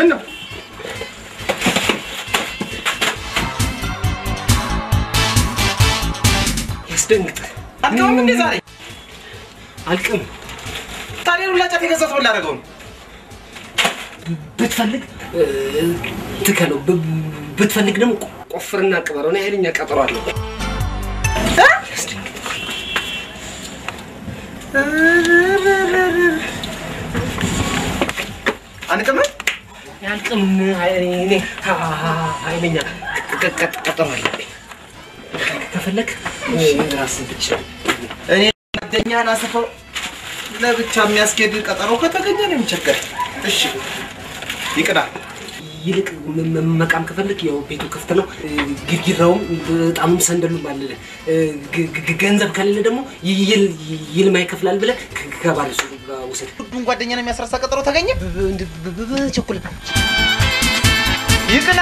ምን ነው ያስደንግጥ። አልቀውም እንዴ ዛሬ? አልቅም። ታዲያ ሁላ ጫት የገዛት ምን ላደርገው ነው? ብትፈልግ እ፣ ትከለው፣ ብ- ብትፈልግ ደግሞ ቆፍርና ቅበረው። እኔ ኃይለኛ ቀጠሮ አለሁ። ያስደንግጥ። አንቅምም ያልቅም። እኔ ኃይለኛ ቀ- ቀ- ቀጠሮ አለብኝ። ከፈለግ ራስህ ብቻ እኔ ጓደኛህን አስፈው ለብቻ የሚያስኬድ ቀጠሮ ከተገኘ ነው የሚቸገር። እሺ ይቅና። ይልቅ ም- ም- መቃም ከፈለግ ያው ቤቱ ክፍት ነው። እ፣ ግድግዳውም በጣም ሰንደሉም አለ። እ፣ ግ- ግ- ገንዘብ ከሌለ ደግሞ ይል- ይልማ ይከፍላል ብለህ ከ- ከባለ ሱቁ ጋር ውሰድ። ሁሉም ጓደኛ ነው የሚያስረሳ ቀጠሮ ተገኘ። ቸኩል ይቅና።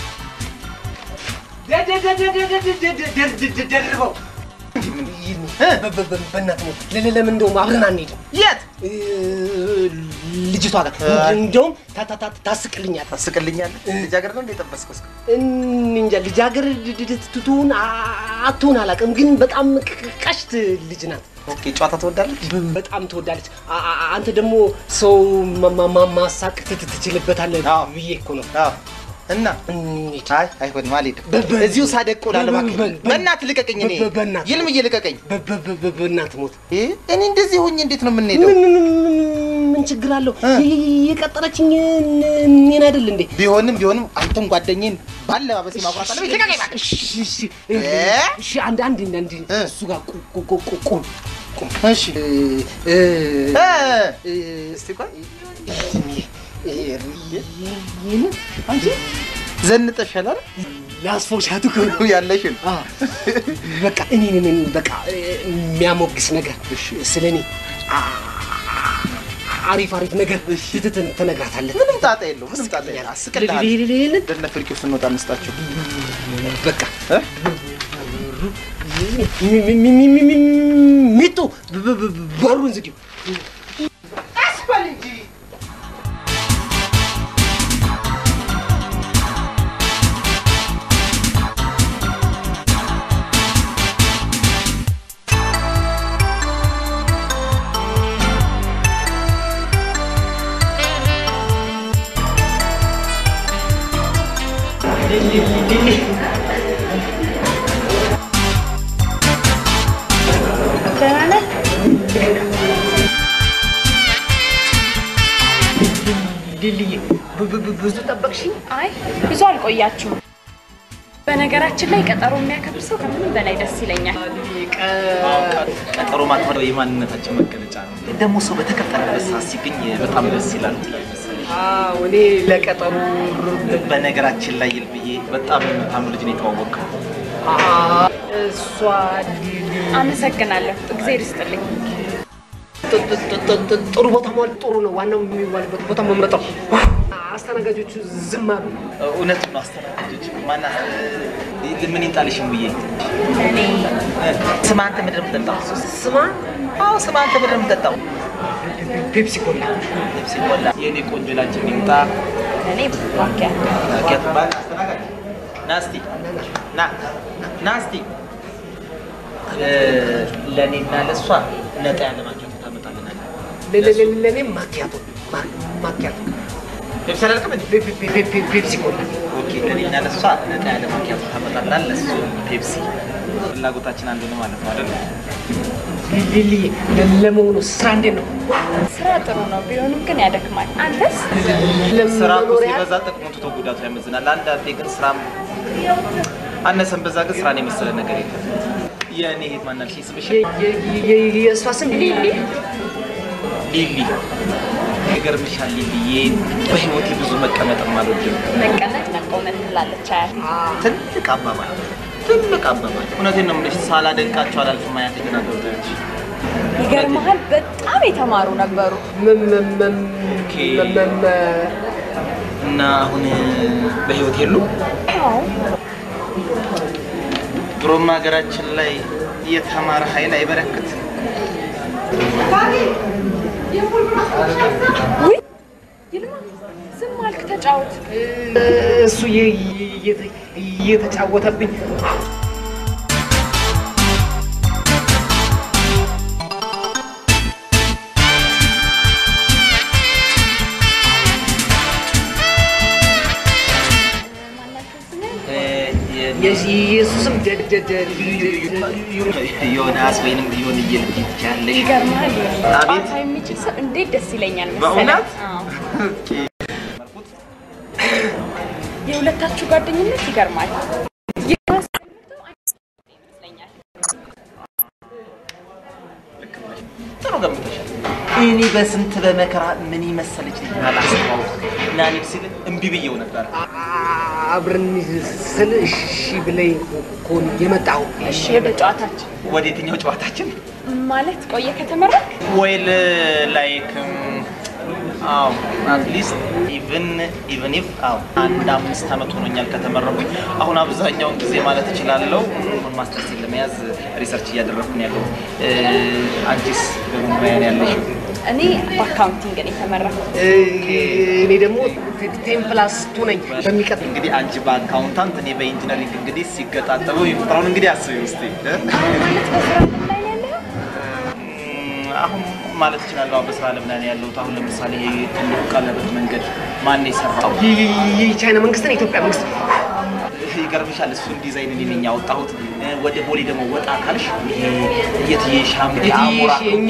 ደርበው በእናትህ ነው። ለ- ለምን እንደውም አብረን አንሄድም? የት እ፣ ልጅቷ ጋር እንደውም ታ- ታ- ታ- ታስቅልኛል። ታስቅልኛለህ? ልጃገረድ ነው እንደ የጠበስከው እስከ እንጃ ልጃገረድ ትቱን አትሆን አላውቅም፣ ግን በጣም ቅ- ቀሽት ልጅ ናት። ኦኬ ጨዋታ ትወዳለች። በጣም ትወዳለች። አ- አ- አንተ ደግሞ ሰው ማ- ማ- ማ- ማሳቅ ት- ትችልበታለህ አዎ። ብዬ እኮ ነው። አዎ እና እንሂድ። አይ አይሆንም፣ አልሄድም። በ- በ- እዚሁ ሳደቅ እውላለሁ። በ- እባክህ በ- በእናትህ ልቀቀኝ። እኔ በ- በእናትህ። ይልምዬ ልቀቀኝ። በ- በ- በ- በ- በእናትህ ሞት እ? እኔ እንደዚህ ሆኜ እንዴት ነው የምንሄደው? ምን ምን- ምን- ምን ችግር አለው? እ? የ- የ- የቀጠረችኝ እኔን አይደል እንዴ? ቢሆንም ቢሆንም አንተም ጓደኛዬን ባለባበሴ ማኩራት አለብኝ። ልቀቀኝ እባክህ። እሺ፣ እሺ፣ እ? እሺ፣ አንድ አንድ አንድ እ? እሱ ጋር ቁ- ቁ- ቁ- ቁ- ቁም ቁም። እሺ እ፣ እ፣ እ፣ እ፣ እስቲ ቆይ ይህን አንቺ ዘንጠሻል አይደል? ላስፎሻቱ እኮ ነው። ያለሽን አ፣ በቃ እኔ እኔ በቃ እ፣ የሚያሞግስ ነገር ስለ እኔ አ- አሪፍ አሪፍ ነገር ት- ት- ትነግራታለህ። ምንም ጣጣ የለውም። ምንም ጣጣ የለውም። አስቅልሃል። ሌ- ሌ- ሌ- ሌ- እንደነ ፍርቂው ስንወጣ እንስጣቸው። በቃ እ? ሚ- ሚ- ሚ- ሚ- ሚ- ሚጡ ብ- ብ- ብ- በሩን ዝጊው። አስበል እንጂ ደህና ነህ? ሊልዬ ብ- ብ- ብ- ብዙ ጠበቅሽኝ? አይ ብዙ አልቆያችሁም። በነገራችን ላይ ቀጠሮ የሚያከብር ሰው ከምንም በላይ ደስ ይለኛል። ቀጠሮ ማክበር የማንነታችን መገለጫ ነው። ደግሞ ሰው በተቀጠረበት ሰዓት ሲገኝ በጣም ደስ ይላል። አዎ እኔ ለቀጠሮ በነገራችን ላይ ይልብዬ በጣም የምታምር ልጅ ነው የተዋወቅከው። አ- እሷ ሊሊ አመሰግናለሁ። እግዜር ይስጥልኝ። ጥ- ጥ- ጥ- ጥ- ጥ- ጥሩ ቦታ መዋል ጥሩ ነው። ዋናው የሚዋልበት ቦታ መምረጥ ነው። አስተናጋጆቹ ዝም አሉ። እውነት ነው። አስተናጋጆች ማና ምን ይጣልሽም ብዬ እኔ ስማ፣ አንተ ምንድን ነው የምትጠጣው? ስማ አዎ ስማ፣ አንተ ምንድን ነው የምትጠጣው? ፔፕሲ ኮላ ልብስ ይሞላ የእኔ ቆንጆ ላንቺ የሚምጣ እኔ ባኪያ ኬት ባል አስተናጋጅ ና እስቲ ና ና እስቲ እ፣ ለእኔና ለእሷ ነጣ ያለ ማኪያቶ ታመጣልናለህ። ለ- ለ- ለ- ለእኔ ማኪያቶ ማ- ማኪያቶ ልብስ አላልክም እንዴ? ፔ- ፔ- ፔ- ፔ- ፔፕሲ ኮላ ኦኬ ለእኔና ለእሷ ነጣ ያለ ማኪያቶ ታመጣልናል። ለእሱ ፔፕሲ። ፍላጎታችን አንዱ ነው ማለት ነው አይደል? ሊሊ ለ- ለመሆኑ ስራ እንዴት ነው? ስራ ጥሩ ነው፣ ቢሆንም ግን ያደክማል። አንተስ? ስራ እኮ ለመኖሪያ ሲበዛ ጥቅሙ ትቶ ጉዳቱ ያመዝናል። አንዳንዴ ግን ስራም አነሰን በዛ ግን ስራን የመሰለ ነገር የለም። የእኔ እህት ማናልሽ ስምሽ? የ- የ- የ- የእሷ ስም ሊሊ ሊሊ። ይገርምሻል ሊሊዬ፣ በህይወቴ ብዙ መቀመጥም አልወድም። መቀመጥ መቆመጥ ትላለች አያት። ትልቅ አባባል ትልቅ አባባል። እውነቴን ነው የምልሽ፣ ሳላደንቃቸው አላልፍም። አያቴ የተናገሩት ያለሽ ይገርመሃል፣ በጣም የተማሩ ነበሩ። መ- መ- መ- ኦኬ። መ- መ- መ- እና አሁን በህይወት የሉ። አዎ ድሮም ሀገራችን ላይ የተማረ ኃይል አይበረክት። ውይ ይልማ ዝም አልክ? ተጫወት። እሱ የ- የ- እየተጫወተብኝ የእሱ ስም ደ- ደ- ደ- ዮናስ ወይንም ቢሆን እየልጅ ትችያለሽ። ይገርምሃል። አቤት። ጨዋታ የሚችል ሰው እንዴት ደስ ይለኛል መሰለህ። በእውነት? አዎ። የሁለታችሁ ጓደኝነት ይገርማል። የራስ ይመስለኛል። ጥሩ ገምተሻል። እኔ በስንት በመከራ ምን መሰለች ልጅ አላስተዋውቅ እና እኔ ሲል እምቢ ብዬው ነበር። አብረን ስል እሺ ብለኝ እኮ ነው የመጣው። እሺ ወደ ጨዋታችን ወደ የትኛው ጨዋታችን? ማለት ቆየ ከተመረቅ ዌል ላይክ አዎ አትሊስት ኢቭን ኢቭን ኢፍ አዎ አንድ አምስት ዓመት ሆኖኛል ከተመረኩኝ። አሁን አብዛኛውን ጊዜ ማለት እችላለሁ ሁን ማስተርስ ለመያዝ ሪሰርች እያደረግኩ ነው ያለሁት። እ፣ አንቺስ በምን ሙያ ነው ያለሽው? እኔ በአካውንቲንግ ነው የተመረኩት። እኔ ደግሞ ቴን ፕላስ ቱ ነኝ። በሚቀጥል እንግዲህ አንቺ በአካውንታንት እኔ በኢንጂነሪንግ እንግዲህ ሲገጣጠሙ ይፍጥራውን እንግዲህ አስቢ ውስጥ ማለት በስራ ምን ላይ ነው ያለኸው? አሁን ማለት እችላለሁ አዎ፣ በስራ ዓለም ላይ ነው ያለሁት። አሁን ለምሳሌ ይሄ ትልቁ ቀለበት መንገድ ማን የሰራው? የቻይና መንግስት ነው የኢትዮጵያ መንግስት ይገርምሻል እሱን ዲዛይን እኔ ነኝ ያወጣሁት። እ፣ ወደ ቦሌ ደግሞ ወጣ ካልሽ ይሄ የትዬ ሻምኪ አሞራ እኛ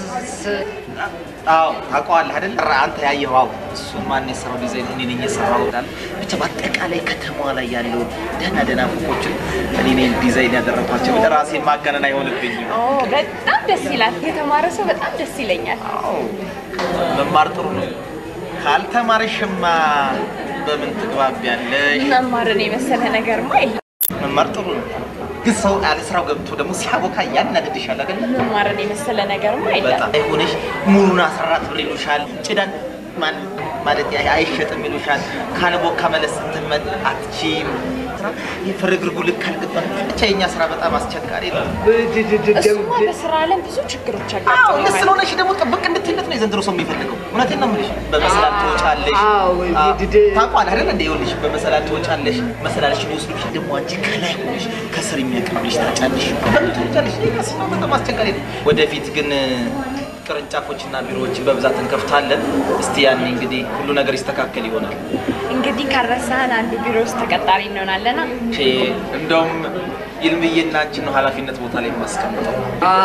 አዎ ታውቀዋለህ አይደል? ኧረ አንተ ያየኸው አዎ፣ እሱን ማን የሰራው ዲዛይን እኔ ነኝ የሰራሁት አለ። ብቻ በአጠቃላይ ከተማዋ ላይ ያለውን ደህና ደህና ፎቆችን እኔ ነኝ ዲዛይን ያደረኳቸው። ራሴን ማጋነን አይሆንብኝም። ኦ በጣም ደስ ይላል። የተማረ ሰው በጣም ደስ ይለኛል። አዎ መማር ጥሩ ነው። ካልተማርሽማ በምን ትግባቢያለሽ? መማርን የመሰለ ነገርማ የለም። መማር ጥሩ ነው፣ ግን ሰው ያለ ስራው ገብቶ ደግሞ ሲያቦካ ያናድድሻል አይደል? መማርን የመሰለ ነገርማ የለም። በጣም አይሆንሽ። ሙሉን አሰራት ብር ይሉሻል። ጭዳን ማን ማለት ያ- አይሸጥም ይሉሻል። ካለቦካ መለስ ስትመጥ አትችይም። የፍርግርጉ ልክ አልገባም። ብቻ የኛ ስራ በጣም አስቸጋሪ ነው። እሱማ በስራ ዓለም ብዙ ችግሮች አዎ ያጋጥሙሃል። ልክ ስለሆነሽ ደግሞ ጥብቅ እንድትይለት ነው የዘንድሮ ሰው የሚፈልገው። እውነቴን ነው የምልሽ። በመሰላል ትወጫለሽ። አዎ፣ አዎ፣ ድድ- ታውቋል አይደል እንደ ይኸውልሽ፣ በመሰላል ትወጫለሽ። መሰላልሽን ይወስዱብሽ። ደግሞ አንቺ ከላይ ሆነሽ ከስር የሚያቀብልሽ ታጫለሽ። በምን ትወጫለሽ? ይሄ ራሱ ነው በጣም አስቸጋሪ ነው። ወደፊት ግን ቅርንጫፎችና ቢሮዎችን በብዛት እንከፍታለን። እስቲ ያኔ እንግዲህ ሁሉ ነገር ይስተካከል ይሆናል። እንግዲህ ካረሳህን አንዱ ቢሮ ውስጥ ተቀጣሪ እንሆናለና እሺ፣ እንደውም ይልምዬና አንቺን ነው ኃላፊነት ቦታ ላይ የማስቀምጠው።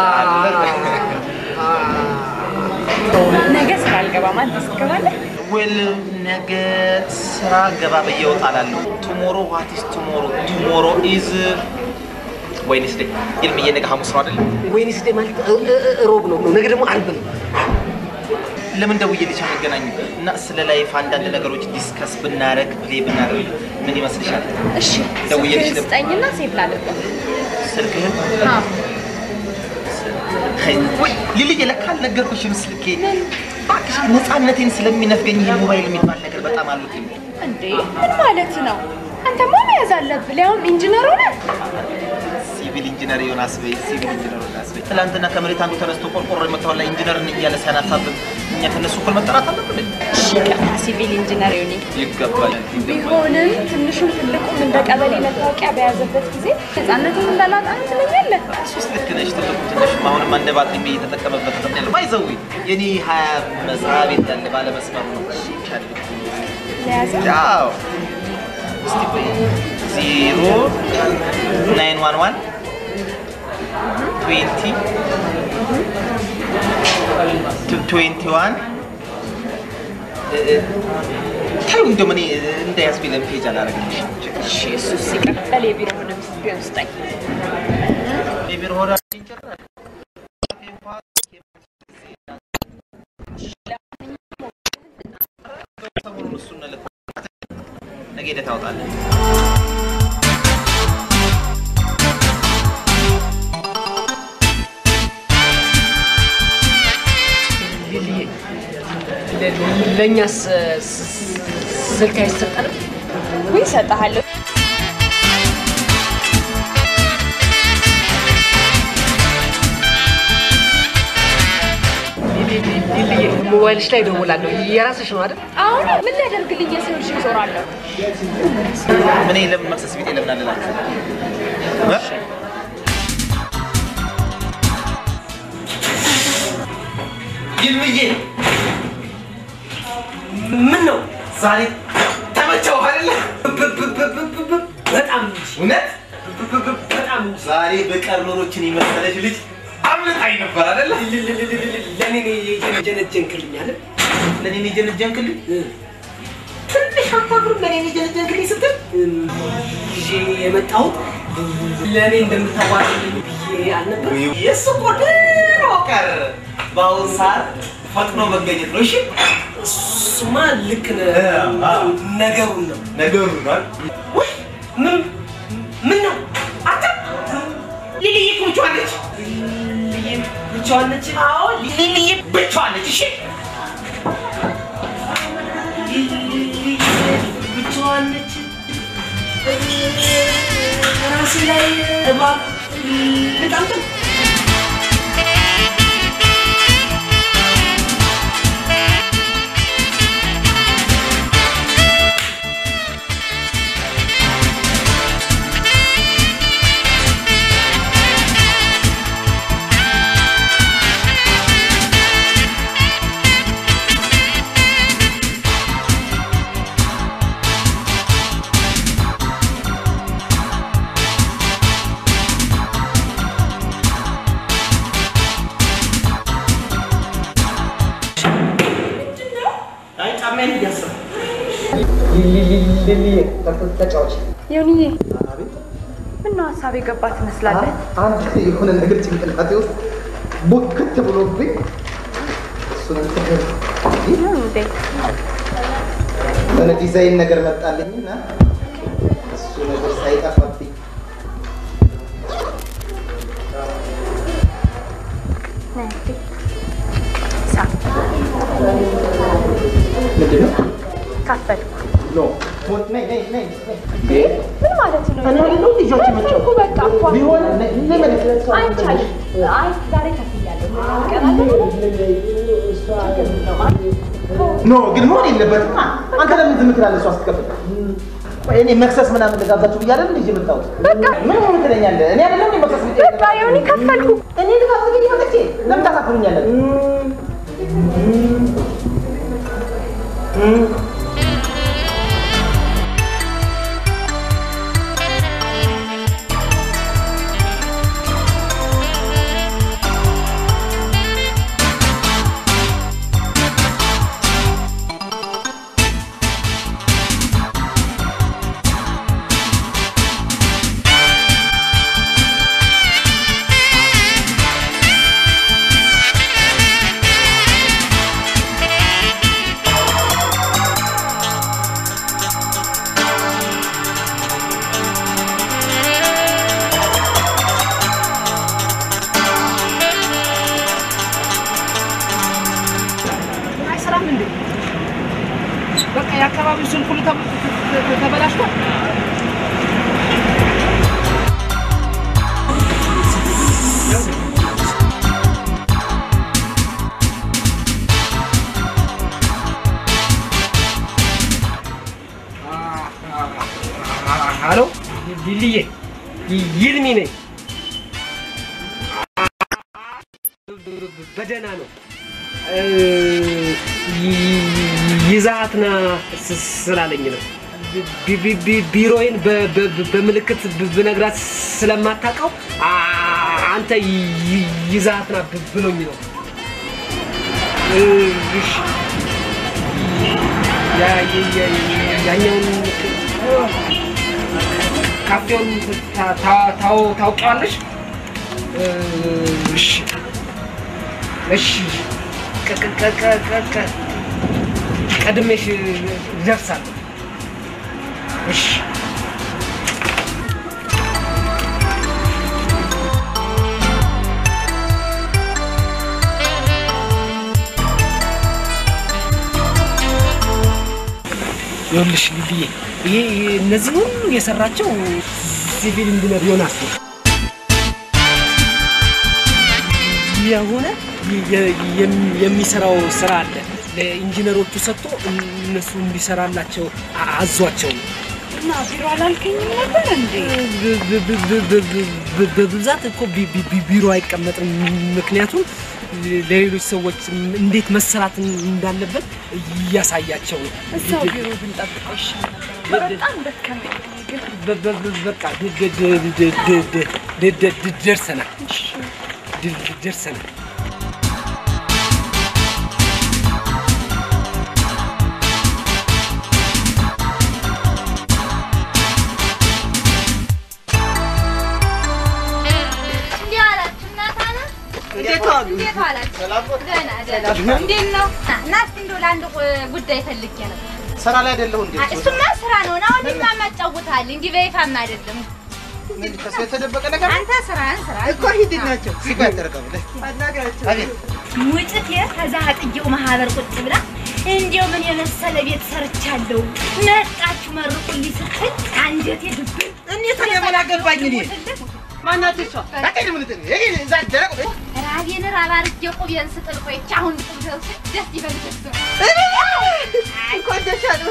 ነገ ስራ አልገባም። አንተ ትገባለህ? ዌል ነገ ስራ ገባ ብዬ እወጣላለሁ። ቱሞሮ ዋት ኢዝ ቱሞሮ? ቱሞሮ ኢዝ ወይንስ ዴይ። ይልምዬ ነገ ሐሙስ ነው አይደል? ወይኔ ስዴ ማለት እ- እ- ሮብ ነው ነገ ደግሞ አርብ ነው። ለምን ደውዬልሽ አንገናኝም? እና ስለ ላይፍ አንዳንድ ነገሮች ዲስከስ ብናረግ ፕሌይ ብናደርግ ምን ይመስልሻል? እሺ ደውዬልሽ ስልክህን ነበር። ስጠኝና ሴቭ ላድርገው። ስልክህን አዎ። ወይ ሊልዬ ለካ አልነገርኩሽም ስልኬ እባክሽ ነፃነቴን ስለሚነፍገኝ ይሄ ሞባይል የሚባል ነገር በጣም አልወድም። እንዴ ምን ማለት ነው? አንተማ መያዝ አለብህ። ሊያውም ኢንጂነር ሆነህ ሲቪል ኢንጂነር የሆነ አስበይ፣ ሲቪል ኢንጂነር የሆነ አስበይ። ትናንትና ከመሬት አንዱ ተነስቶ ቆርቆሮ የመታው ላይ ኢንጂነር ነኝ እያለ ሲያናፋብን እኛ ከነሱ እኩል መጠራት አለብን? እሺ ይቅርታ፣ ሲቪል ኢንጂነር ይሁን። ይገባል። ቢሆንም ትንሹም ትልቁም እንደ ቀበሌ መታወቂያ በያዘበት ጊዜ ነፃነትን እንዳላጣ ትለኛለህ። ሶስት ልክ ነሽ። ትልቁ ትንሹም አሁንም አንድ ባትሪ እየተጠቀመበት ነው ያለው። ባይዘዊ የኔ ሀያ መስሪያ ቤት ያለ ባለመስመሩ ነው ለያዘ ያው እስቲ ቆይ ዜሮ ናይን ዋን ዋን ትዌንቲ ትዌንቲ ዋን ታዩ እንደውም እኔ እንዳያስብኝ ለምን ፔጅ አላደረግልሽም? እሺ እሱ ሲቀበል የቢሮውንም ቢሆን ስጠኝ። የቢሮ ሆራ ሰሞኑን እሱን ልክ ነገ ሄደህ ታወጣለህ። ሊልዬ ለ- ለእኛስ ስ- ስልክ አይሰጠንም? ውይ እሰጥሃለሁ። ሊልዬ ሞባይልሽ ላይ እደውላለሁ። የራስሽ ነው አይደል? አሁን ምን ሊያደርግልኝ ዞራለሁ። እኔ ለምን መክሰስ ቤት ለምን አልላችሁ? ይልምዬ ምን ነው ዛሬ ተመቸው አይደለ? በጣም እንጂ እውነት በጣም እንጂ ዛሬ በቀር ኖሮችን የመሰለች ልጅ አምልጣኝ ነበር አይደለ? ለእኔ የጀነጀንክልኛል ለእኔ ነው የጀነጀንክልኝ። ትንሽ አታፍርም? ለእኔ ነው የጀነጀንክልኝ ስትል ይዤ የመጣሁት ለእኔ እንደምታዋርልኝ ብዬ አልነበር የእሱ እኮ ድሮ ቀር በአሁኑ ሰዓት ፈጥኖ መገኘት ነው። እሺ እሱማ ልክ ነህ። አዎ። ነገሩን ነው ነገሩ ነው። ወይ ምን ምን ነው አንተ ሊሊዬ እኮ ብቻዋን ነች። ልዬ ብቻዋን ነች? አዎ ሊሊዬ ብቻዋን ነች። እሺ ልዬ ብቻዋን ነች? ራሴ ላይ እባብ ልጠምጥም አይ ጫማዬን እያሰብኩ ተጫዋች ዮኒዬ ምነው ሀሳብ የገባ ትመስላለህ? አንድ የሆነ ነገር ጭንቅላቴ ውስጥ ቡክት ብሎብኝ እሱን እንትን ነው እንዴ? የሆነ ዲዛይን ነገር መጣልኝና እሱ ነገር ሳይጠፋብኝ ነይ እስኪ። ሳት ምንድን ነው? ካፈልኩ ኖ ነይ ነይ ነይ ምን ማለት ነው? እኔ አይደለሁ ልጆች መጫወት እኮ በቃ እኮ ቢሆን ነይ ነይ መልስ አይቻልም። አይ ዛሬ ከፍያለሁ። ቀን አለ ችግር የለውም። አይ ኖ ግን መሆን የለበትም። አንተ ለምን ዝም ትላለህ? እሷ ስትከፍል ቆይ እኔ መክሰስ ምናምን ልጋብዛችሁ ብዬ አይደል እንጂ የመጣሁት። በቃ ምን ሆነ ትለኛለህ? እኔ አይደለም እንዴ መክሰስ ብዬ በቃ ዮኒ ከፈልኩ። እኔ ልጋብዝ ብዬ መጥቼ ለምን ታሳፍሩኛለህ? አይሰራም እንዴ? በቃ የአካባቢው ስልክ ሁሉ ተበ- ተ- ተበላሽቷል። ሀሎ ሊልዬ ይልሚ ነኝ። በደህና ነው። ይዛት ና ስ- ስላለኝ ነው። ቢ- ቢ- ቢ- ቢሮዬን በ- በ- በምልክት ብ- ብነግራት ስለማታውቀው አ- አንተ ይ- ይዛት ና ብ- ብሎኝ ነው። እሺ። ያ- ያ- ያ- ያኛውን ካፌውን ታ- ታ- ታው- ታውቂዋለሽ? እሺ እሺ ቀ- ቀ- ቀ- ቀ- ቀ- ቀ- ቀድሜሽ ደርሳለሁ። እሺ ይኸውልሽ ልብዬ ይሄ እነዚህ ሁሉ የሰራቸው ሲቪል ኢንጂነር ዮናስ ነው። የሆነ የ- የም- የሚሰራው ስራ አለ። ለኢንጂነሮቹ ሰጥቶ እነሱ እንዲሰራላቸው አ- አዟቸው ነው። እና ቢሮ አላልከኝም ነበር እንዴ? በ- በ- በ- በ- በ- በብዛት እኮ ቢ- ቢ- ቢ- ቢሮ አይቀመጥም። ምክንያቱም ለሌሎች ሰዎች እንዴት መሰራት እንዳለበት እያሳያቸው ነው። እዛው ቢሮ ብንጠብቀው ይሻል ነበር። በጣም ደከመኝ ግን በ- በ- በ- በቃ ድ- ድ- ድ- ድ- ድ- ድ- ድ- ድ- ድ- ደርሰናል ድ- ድ- ደርሰናል። እንዴት ዋላችሁ እናት አለ? እንዴት ዋላችሁ? ደህና ደህና። እንዴት ነው? ና- ና እስኪ እንደው ለአንድ ቁ- ጉዳይ ፈልጌ ነው። ስራ ላይ አይደለሁ እንዴ? አይ፣ እሱማ ስራ ነው። ና ወዲህማ ማጫውታል እንዲህ በይፋም አይደለም። ምን ከሱ የተደበቀ ነገር አንተ ስራህን ስራ እኮ ሂድ ናቸው ሲጋ ያደረገው አቤት ውጭት ከዛ አጥየው ማህበር ቁጭ ብላ እንዲያው ምን የመሰለ ቤት ሰርቻለሁ መጣችሁ መርቁልኝ ስትል አንጀቴ ድብን እኔ ታዲያ ምን አገባኝ እኔ ማናት እሷ አቀድ ምን ትል ይሄ እዛ ደረቅ ራቤን ራብ አድርጌ ቁቤን ስጥል ቆይቼ አሁን ቁብ ደርሶ ደስ ይበልሽ እንኳን ደስ ያለው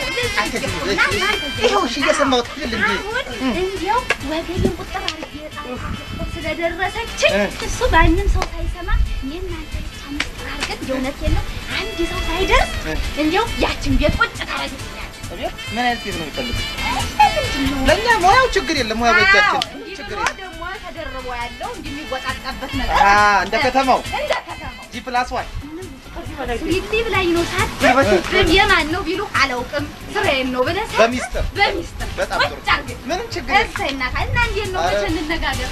ይኸው እሺ እየሰማሁት አይደል እንዴ አሁን እንዲያው ወገቤን ቁጥር አድርጌ ጣጣ ስለደረሰችኝ እሱ ማንም ሰው ሳይሰማ እኔ እናንተ ብቻ ምስጢር አድርገን እንደ እውነቴን ነው አንድ ሰው ሳይደርስ እንዲያው ያችን ቤት ቁጭ ታደርግልኛለች። ምን አይነት ቤት ነው የሚፈልጉት? ምንድን ነው? ለእኛ ሙያው ችግር የለም ሙያ በእጃችን እንዲህ ችግር ብሎ የለም ደግሞ ተደርቦ ያለው እንዲህ የሚወጣጣበት ነገር አ እንደ ከተማው እንደ ከተማው ጂ ፕላስ ዋን ስዊቲ ብላኝ ነው ሳት የማን ነው ቢሉ አላውቅም። ስራዬን ነው ብለህ ሳት በሚስጥር በሚስጥር በጣም ጥሩ ቁጭ አድርገን ምንም ችግር የለም እሰይ እናት እና እንዴት ነው ኧረ- መቼ እንነጋገር?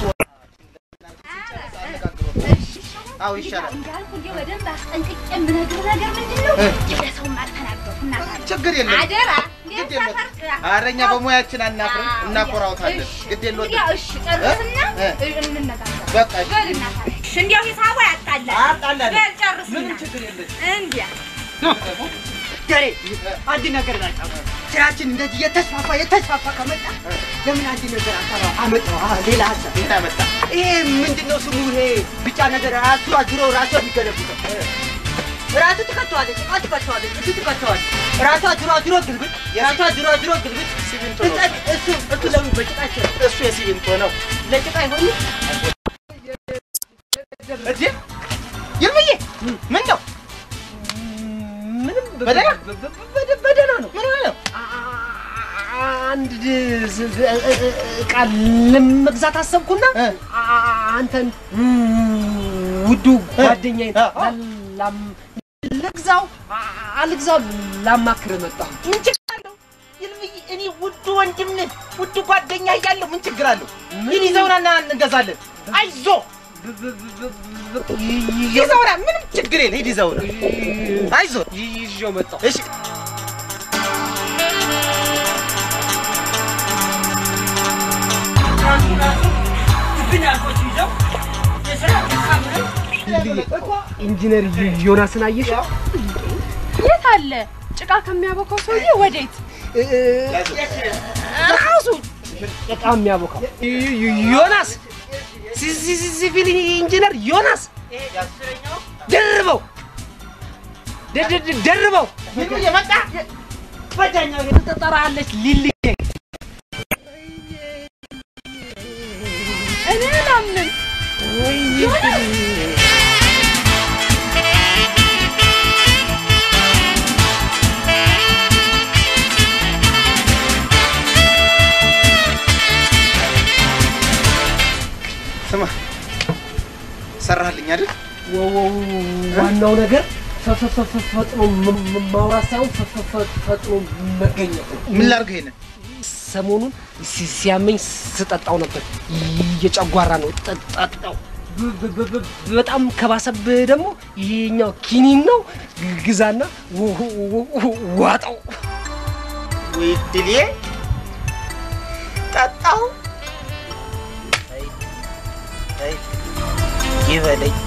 አዎ ይሻላል እንዳልኩ እንዲህ በደንብ አስጠንቅቄ የምነግርህ ነገር ምንድን ነው? ለሰውም አልተናገርኩም እናት አለ። ችግር የለም አደራ ግድ እንዴት የለም ሰፈር ኧረ እኛ በሙያችን አናፍርም እናኮራውታለን እሺ፣ ግድ የለውም እንግዲያው እሺ ጨርስና እ? እንነጋገር። በቃ እሺ በል እናት አለ። እሺ፣ እንዲያው ሂሳቡ ያጣላል። አጣላለን። በል ጨርስና ምንም ችግር የለም እንዲያ ገሬ አንድ ነገር ላጫው ስራችን እንደዚህ የተስፋፋ የተስፋፋ ከመጣ ለምን አንድ ነገር አሰራ አመጣው አ- ሌላ ሀሳብ ምን አመጣ ይሄ ምንድነው ስሙ ይሄ ቢጫ ነገር ራሱ አዙሮ ራሱ የሚገለብጠው ራሱ ትከተዋለች ጭቃ ትከተዋለች እሱ ትከተዋለች ራሱ አዙሮ አዙሮ ግልብጥ ራሱ አዙሮ አዙሮ ግልብጥ ሲሚንቶ ነው እንጨት እሱ እሱ ለምን በጭቃ ይችላል እሱ የሲሚንቶ ነው ለጭቃ አይሆንም እዴ ይርምዬ ምን ነው ምንም በ- በደህና? በ- በ- በ- በደህና ነው። ምን ሆነ ነው አንድ እቃ ለመግዛት አሰብኩና እ? አ- አንተን ውዱ ጓደኛዬ እ? ልግዛው አ- አልግዛው ላማክርህ መጣሁ። ምን ችግር አለው ይልምዬ እኔ ውዱ ወንድም ነህ ውዱ ጓደኛ እያለሁ ምን ችግር አለው ይህ ይዘውናና እንገዛለን አይዞ ይዘውና ምንም ችግር የለ ሂድ ይዘውና አይዞ ይዤው መጣሁ። እሺ ኢንጂነር ዮናስን አየሽ? የት አለ? ጭቃ ከሚያቦካው ሰውዬ ወዴት? ራሱ ጭቃ የሚያቦካው ዮናስ ሲ- ሲ- ሲ- ሲቪል ኢንጂነር ዮናስ ደርበው ደ- ደ- ደ- ደርበው ይልምዬ መጣ ትጠራለች ሊልዬ እኔ አላምንም። ስማ ሰራህልኝ አይደል ወ- ወ- ዋናው ነገር ፈ- ፈ- ፈ- ፈጥኖ ም- ም- ማውራት ሳይሆን ፈ- ፈ- ፈ- ፈጥኖ መገኘት ነው። ምን ላድርገው ይሄንን ሰሞኑን ሲ- ሲያመኝ ስጠጣው ነበር። የጨጓራ ነው ጠ- ጠጣው። በ- በ- በ- በጣም ከባሰብህ ደግሞ ይሄኛው ኪኒን ነው ግ- ግዛና ው- ው- ው- ዋጠው። ወይ ድሌ ጠጣሁ አይ አይ ይበለኝ